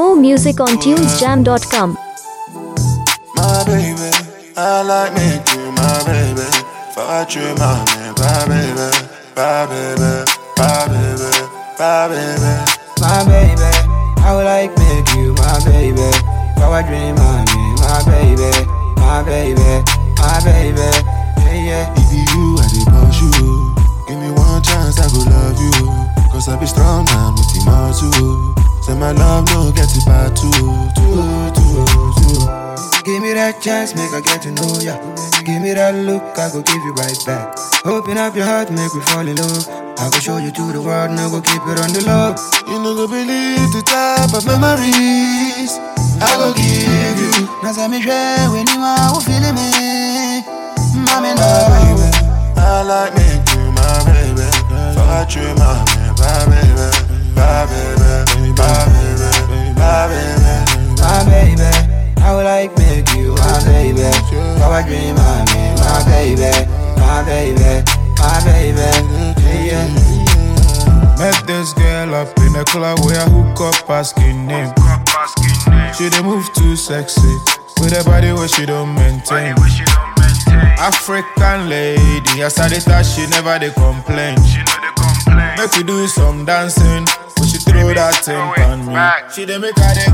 More music on tunesjam.com. my baby. I like me you my baby. Fuck you, my man, my baby, my baby, my baby, my baby. my baby. I would like make you my baby. Power dream, my me, my baby, my baby, my baby. Yeah, yeah. If you I dey push you, give me one chance, I go love you. Cause I be strong man with the muscle. Say my love no get it bad too, too, too, too. Give me that chance, make I get to know ya. Give me that look, I go give you right back. Open up your heart, make me fall in love. I go show you to the world, now go keep it on the low. You no go believe the type of memories I go give you. Now say me share when you are feeling me. Mommy, My no. baby, I like me you my baby. Fuck you, my man, my baby, my baby, my baby, my baby. my baby. I would like make you my baby. Power dream, my me, my baby, my baby, my baby. Yeah, yeah. Met this girl up in a club where I hook up asking name. She dey move too sexy with a body where she don't maintain. African lady, as I dey touch, she never dey complain. Make we do some dancing, but she throw that thing on me. She dey make her dey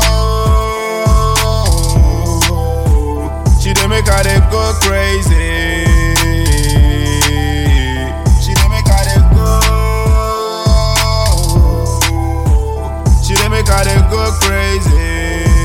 go. She dey make her dey go crazy. She dey make her dey go. She dey make her dey go crazy.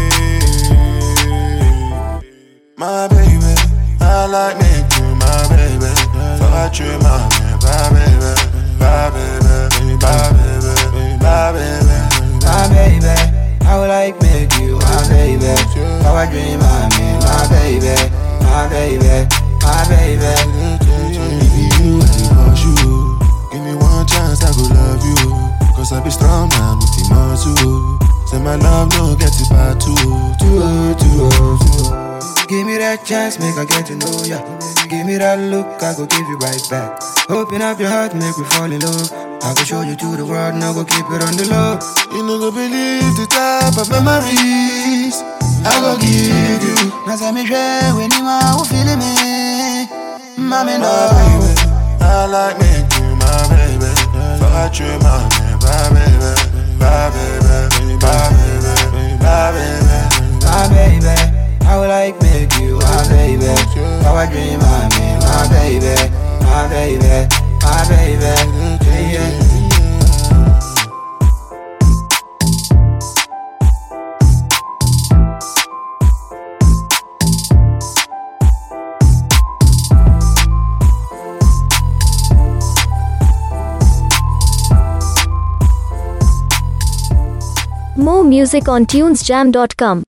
My baby, I like me you my baby. Fuck you, my man, my baby, my baby, my baby, my baby. my baby. I would like make you my baby. Power dream, my me, my baby, my baby, my baby. If you I dey push you, give me one chance, I go love you. Cause I be strong man with the muscle. Say my love no get it bad too, too, too, too. Give me that chance, make I get to know ya. Give me that look, I go give you right back. Open up your heart, make me fall in love. I go show you to the world, now go keep it on the low. You no go believe the type of memories I go give you. Now say me share when you are feeling me. Mommy, My no. baby, I like me you my baby. Fuck you, my man, my baby, my baby, my baby, my baby. my baby. I would like make you my baby. Power dream, my me, my baby, my baby, my baby. Yeah, yeah. More music on tunesjam.com.